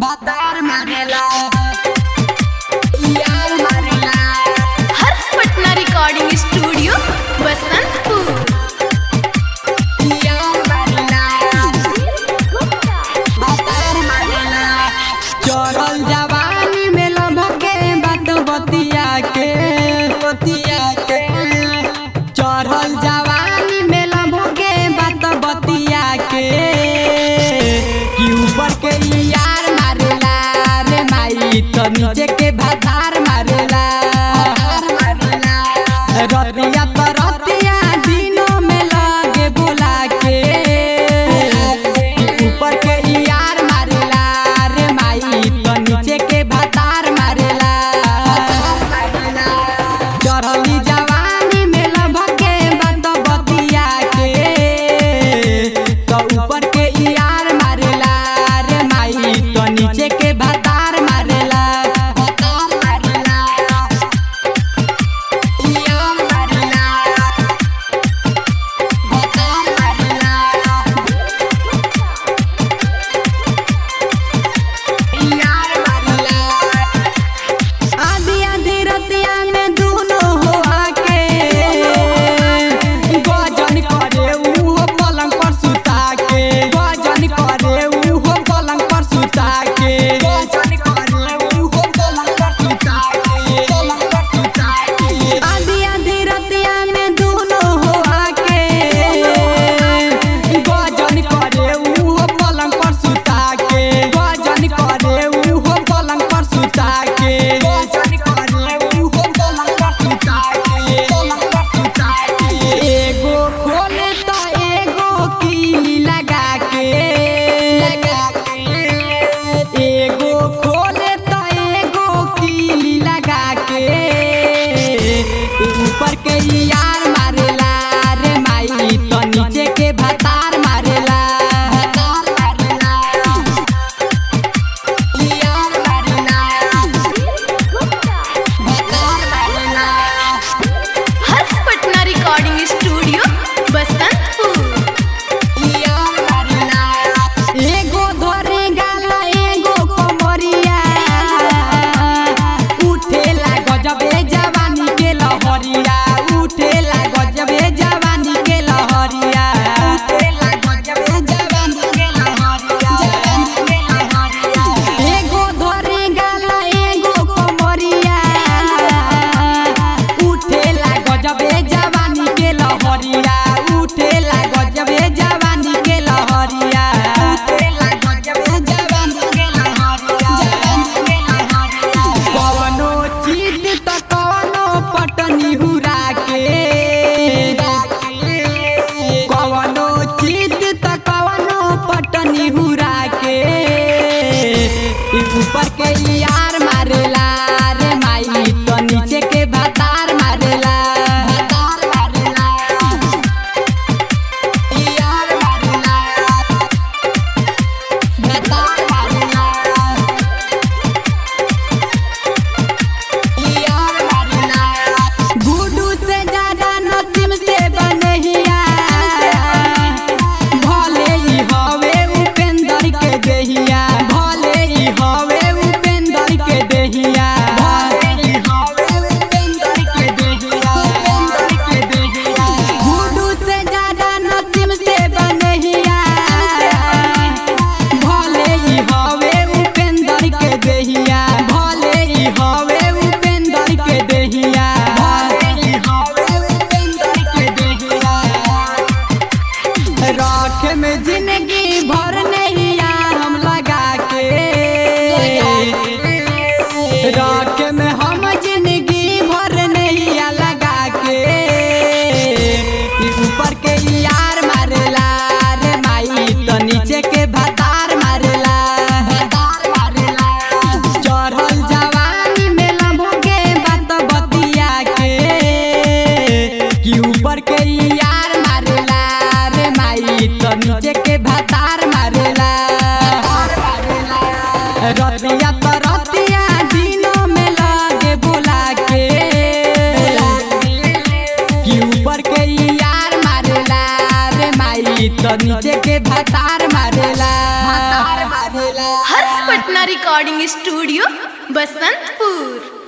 बातार मारेला यार मारेला हर्ष पटना रिकॉर्डिंग स्टूडियो बसंतपुर यार मारेला बातार मारेला चढ़ल जवानी में लभके बात बतिया के बतिया के चढ़ल जवानी में लभके बात बतिया के कि ऊपर के यार मारेला रे माई तो नीचे के भातार मारेला रतिया तो रतिया दिनों में लगे बुला के ऊपर के यार मारेला रे माई तो नीचे के भातार मारेला चढ़ली जवानी में लभके बात बतिया के तो ऊपर के यार मारेला रे माई तो नीचे के भातार मारेला भातार मारेला यार मारेला भातार मारेला यार मारेला आधी आधी रतिया में दोनों हो आके गजन करे ऊ हो पलंग पर सुता के गजन करे ऊ हो पलंग पर सुता के गजन करे ऊ हो पलंग पर सुता के पलंग पर सुता के आधी आधी रतिया में दोनों हो आके गजन करे ऊ हो पलंग पर सुता के गजन करे ऊ हो पलंग पर सुता के गजन करे ऊ हो पलंग पर सुता के पलंग पर सुता के एगो खोले तो एगो कीली लगा के लगा के एगो खोले तो एगो कीली लगा के ऊपर के यार मारेला रे माई तो नीचे के भातार मारेला भातार मारेला यार मारेला भातार मारेला हर्ष पटना रिकॉर्डिंग स्टूडियो बसंतपुर यार मारेला एगो धरे गाला एगो कमरिया उठेला गजबे जवानी के लहरिया उठेला गजबे जवानी के लहरिया उठेला गजबे जवानी के लहरिया जवानी के लहरिया एगो धरे गाला एगो कमरिया उठेला गजबे जवानी के लहरिया उठेला गजबे जवानी के लहरिया उठेला गजबे जवानी के लहरिया जवानी के लहरिया कवनो चीज त कवनो पटनी हुरा के कवनो चीज त कवनो पटनी हुरा के ई ऊपर के यार मारेला रे माई तो नीचे के भातार मारेला भातार मारेला यार मारेला भातार मारेला यार मारेला गुडू से ज्यादा नसीब से बनहिया भले ही हवे उपेंद्र के देहिया भले ही हवे उपेंद्र के देहिया भले ही हवे उपेंद्र के देहिया उपेंद्र के देहिया गुडू से ज्यादा नसीब से बनहिया भले ही हवे उपेंद्र के देहिया भले ही हवे उपेंद्र के देहिया भले ही हवे उपेंद्र के देहिया राख में जिंदगी भर नहीं हम लगा के राख में हम जिंदगी भर नहीं लगा के ई ऊपर के यार मारेला रे माई तो नीचे के भातार मारेला भातार मारेला चढ़ल जवानी में लभके बात बतिया के कि ऊपर के यार मारेला रे माई तो नीचे के भातार मारेला रतिया तो रतिया दिनों में लगे बुला के कि ऊपर के यार मारेला रे माई तो नीचे के भातार मारेला भातार मारेला हर्ष पटना पटना रिकॉर्डिंग स्टूडियो बसंतपुर